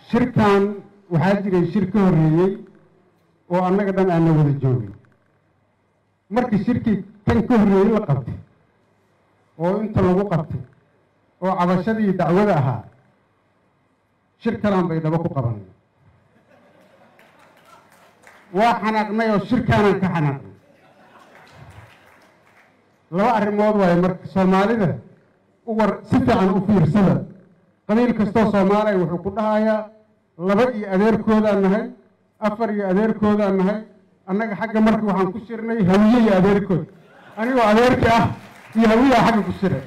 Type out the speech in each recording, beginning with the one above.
shirkan waxaa jiray shir ka horreeyey oo annaga dhan aana wada joogin markii shirkii kan ka horreeyey la qabtay oo inta lagu qabtay oo cabashadii dacwada ahaa shir kalaan bay dhabo ku qabanay waa xanaaqnay oo shirkaanaan ka xanaaqnay laba arrimood waaye marka soomaalida u war si fiican u fiirsada qabiil kastoo soomaaliya wuxuu ku dhahayaa laba iyo adeerkoodaan nahay afar iyo adeerkoodaan nahay annaga xagga marka waxaan ku shirnay hawiye iyo adeerkood anigoo adeerki ah iyo hawiyaa xagga ku shiray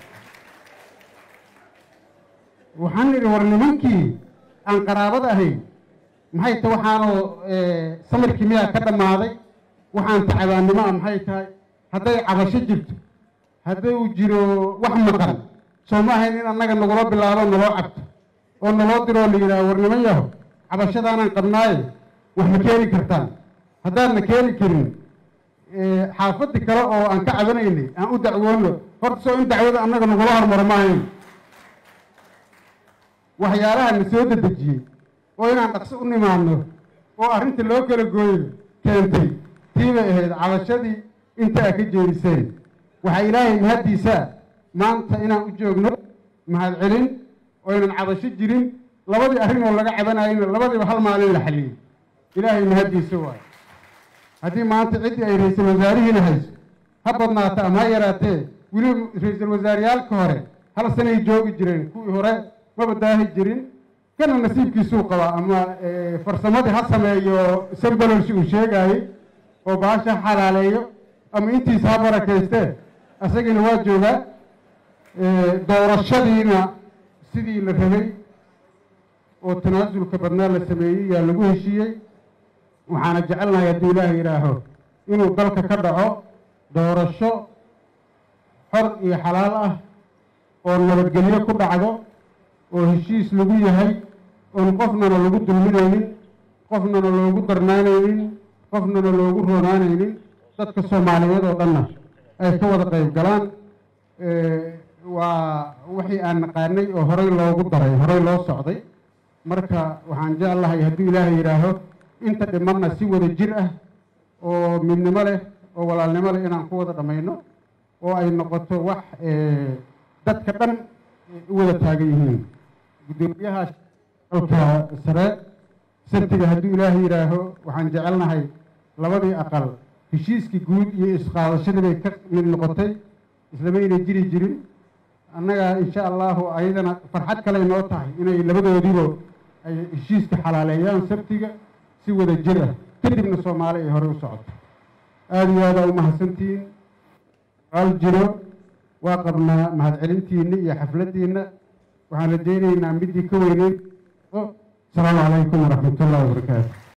waxaan nidhi war nimankii aan qaraabada ahayn maxay ta waxaanoo samirkii miyaa ka dhammaaday waxaan tacabaannimo ah maxay tahay hadday cabasho jirto hadday uu jiro wax maqan soo ma ahayn in annaga nagula bilaabo naloo cabto oo naloo diroo la yidhaha war niman yaho cabashadaanaan qabnaaye wax ma keeni kartaan haddaadna keeni karin xaafaddi kale oo aan ka cabanaynay aan u dacwoono horta soo in dacwada annaga nagula hormaro ma ahayn waxyaalaha na soo dedejiyey oo inaan dhaqso u nimaadno oo arrinta loo kala gooyo keentay tii bay ahayd cabashadii inta a ka jeediseen waxaa ilaahay mahaddiisaa maanta inaan u joogno mahad celin oo ynan cabasho jirin labadii arrin oo laga cabanayeyna labadiiba hal maalin la xaliyey ilaahay mahaddiisa waayo haddii maanta ciddii ay ra-iisul wasaarihiina hayso ha badnaata ama ha yaraatee weliba ra-iisul wasaareyaalka hore hal sanay joogi jireen kuwii hore maba daahi jirin kana nasiibkiisuu qabaa ama farsamadii ha sameeyo sambalolsi uu sheegaayey oo baasha ha xalaaleeyo ama intiisa ha barakaystee asagiina waa joogaa doorashadiina sidii la rabay oo tanaasulka badnaa la sameeyey yaa lagu heshiiyey waxaana jecelnahay hadduu ilaaha yidhaaho inuu dalka ka dhaco doorasho xor iyo xalaal ah oo nabadgelyo ku dhacdo oo heshiis lagu yahay oon qofnana lagu dulminaynin qofnana loogu darnaanaynin qofnana loogu roonaanaynin dadka soomaaliyeed oo dhanna ay ka wada qayb galaan waa wixii aan naqaanay oo horey loogu daray horey loo socday marka waxaan jeclahay hadduu ilaahay yidhaaho inta dhimanna si wada jir ah oo midnimo leh oo walaalnimo leh inaan ku wada dhammayno oo ay noqoto wax dadka dhan u wada taagan yihiin guddoomiyaha alka sare sabtiga hadduu ilaahay yidhaaho waxaan jecelnahay labadii aqal heshiiskii guud iyo isqaadashadii bay ka mid noqotay islamayna jiri jirin annaga insha allahu ayadana farxad kale noo tahay inay labadoodiiba ay heshiiska xalaaleeyaan sabtiga si wada jir ah kadibna soomaali ay hore u socoto aada iyo aadaa u mahadsantihiin al jiro waa qabnaa mahadcelintiinna iyo xafladdiinna waxaan rajaynaynaa midii ka weyneyn asalaamu calaykum waraxmat ullahi wabarakaatu